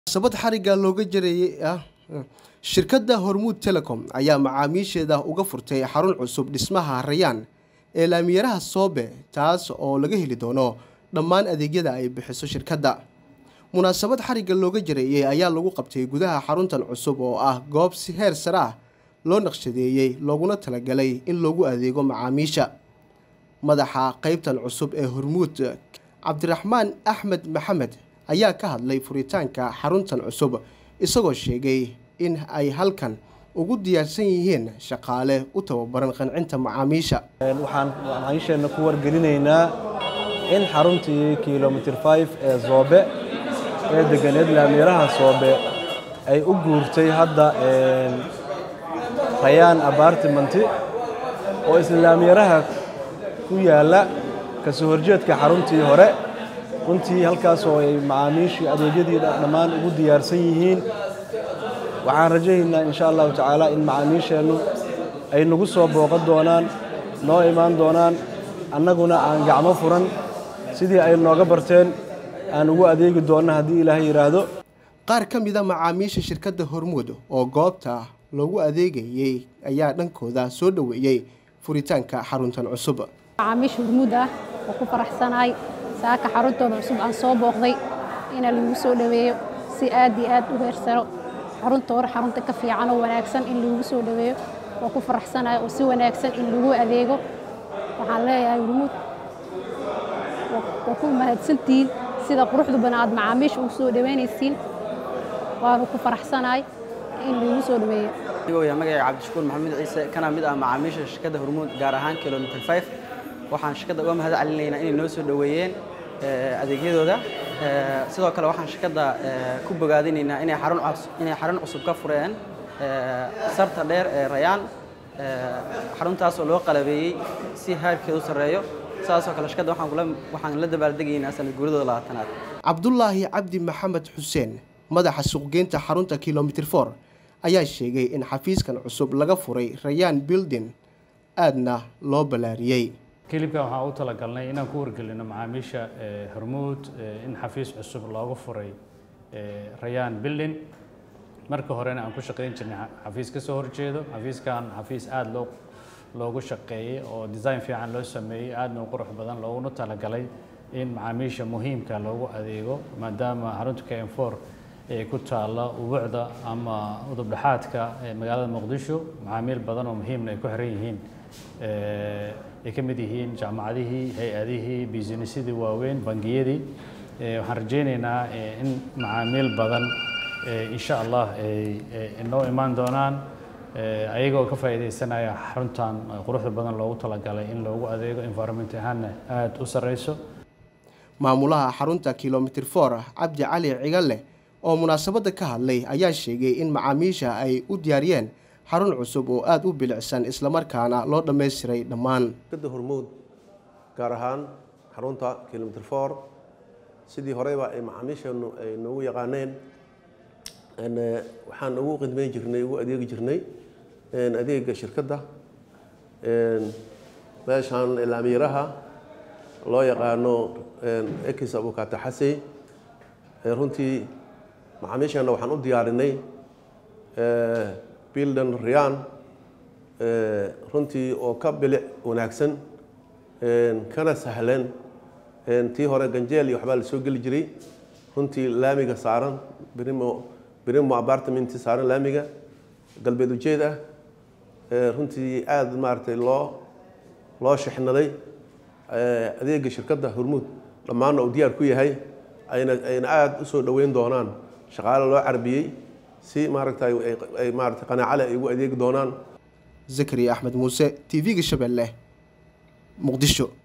sabad xarigga looga jarayay ah shirkadda hormuud telecom ayaa macaamiisheeda uga furtay xarun cusub dhismaha rayaan ee laamiyaraha soobe taas oo laga heli doono dhammaan adeegyada ay bixiso shirkadda munaasabad xarigga looga jareeyey ayaa lagu qabtay gudaha xaruntan cusub oo ah goob si heer sare ah loo naqshadeeyey looguna talagalay in loogu adeego macaamiisha madaxa qeybtan cusub ee hormuud cabdiraxmaan axmed maxamed ayaa ka hadlay furitaanka xaruntan cusub isagoo sheegay in ay halkan ugu diyaarsan yihiin shaqaale u tababaran qancinta macaamiisha waxaan macaamiisheenna ku wargelinaynaa in xaruntii kilomitr 5 ee soobe ee deganeed laamiyaraha soobe ay u guurtay hadda rayaan abartimanti oo isla laamiyaraha ku yaalla kasoo horjeedka xaruntii hore runtii halkaas oo ay macaamiishii adeegyadii dhammaan ugu diyaarsan yihiin waxaan rajaynaynaa insha allahu tacaala in macaamiisheennu ay nagu soo booqan doonaan noo imaan doonaan annaguna aan gacmo furan sidii ay nooga barteen aan ugu adeegi doonno haddii ilaahay yidhaahdo qaar ka mida macaamiisha shirkadda hormuud oo goobta loogu adeegayey ayaa dhankooda soo dhoweeyey furitaanka xaruntan cusub macaamiisha hormuud ah oo ku faraxsanahay saaka xaruntooda cusub aan soo booqday ina lagu soo dhoweeyo si aad iyo aad u heersano xarunta hore xarunta ka fiican oo wanaagsan in lagu soo dhoweeyo oo ku faraxsanahay oo si wanaagsan in lagu adeego waxaan leeyahay hormuud waa ku mahadsantihiin sida quruxda badan aad macaamiisha ugu soo dhoweynaysiin waanu ku faraxsanahay in lagu soo dhoweeyo yaa magacay cabdishakuur maxamed ciise kana mid ah macaamiisha shirkadda hormuud gaar ahaan kilomitr 5 waxaan shirkadda uga mahad celinaynaa inay noo soo dhoweeyeen adeegyadooda sidoo kale waxaan shirkadda ku bogaadinaynaa inay xarun inay xarun cusub ka fureen sarta dheer ee rayaan xaruntaas oo loo qalabeeyey si heerkeedu sarreeyo sidaasoo kale shirkadda waxaan la dabaaldegaynaa sanad guuradooda labaatanaad cabdulaahi cabdi maxamed xuseen madaxa suuqgeynta xarunta kilomitr 4 ayaa sheegay in xafiiskan cusub laga furay rayaan building aadna loo ballaariyey kilibkan waxaan u talagalnay inaan ku wargelino macaamiisha hormuud in xafiis cusub looga furay rayaan building marka horena aan ku shaqayn jirnay xafiis ka soo horjeedo xafiiskan xafiis aada loo loogu shaqeeyey oo design fiican loo sameeyey aadna u qurux badan looguna talagalay in macaamiisha muhiimka loogu adeego maadaama xarunta k m four ee ku taalla ubucda ama udubdhexaadka magaalada muqdisho macaamiil badan oo muhiimna ay ku xiran yihiin ay ka mid yihiin jaamacadihii hay-adihii businessadii waaweyn bangiyadii waxaan rajaynaynaa in macaamiil badan insha allah ay noo imaan doonaan ayagoo ka faa'iidaysanaya xaruntan quruxda badan loogu talagalay in loogu adeego environment ahaanna aada u sarreyso maamulaha xarunta kilomitr 4 cabdi cali cigalle oo munaasabadda ka hadlay ayaa sheegay in macaamiisha ay u diyaariyeen xarun cusub oo aada u bilicsan islamarkaana loo dhammaystiray dhammaan shirkadda hormuud gaar ahaan xarunta kilomitr 4 sidii horeyba ay macaamiisheennu ay noogu yaqaaneen waxaan ugu qidmayn jirnay ugu adeegi jirnay adeega shirkadda meeshaan laamiyaraha loo yaqaano ekis abukata xasey runtii macaamiisheenna waxaan u diyaarinay bildan riyaan runtii oo ka bilic wanaagsan kana sahlan tii hore ganjeel iyo waxbaa la soo geli jiray runtii laamiga saaran brimo brimo apartment saaran laamiga galbeed ujeed ah runtii aada maaragtay loo loo shixnaday adeega shirkadda hormuud dhammaanna uu diyaar ku yahay ayna ayna aada u soo dhoweyn doonaan shaqaale loo carbiyey si maaragtay ay maaragtay qanaacale ay ugu adeegi doonaan zakariya axmed muuse t v-ga shabeelle muqdisho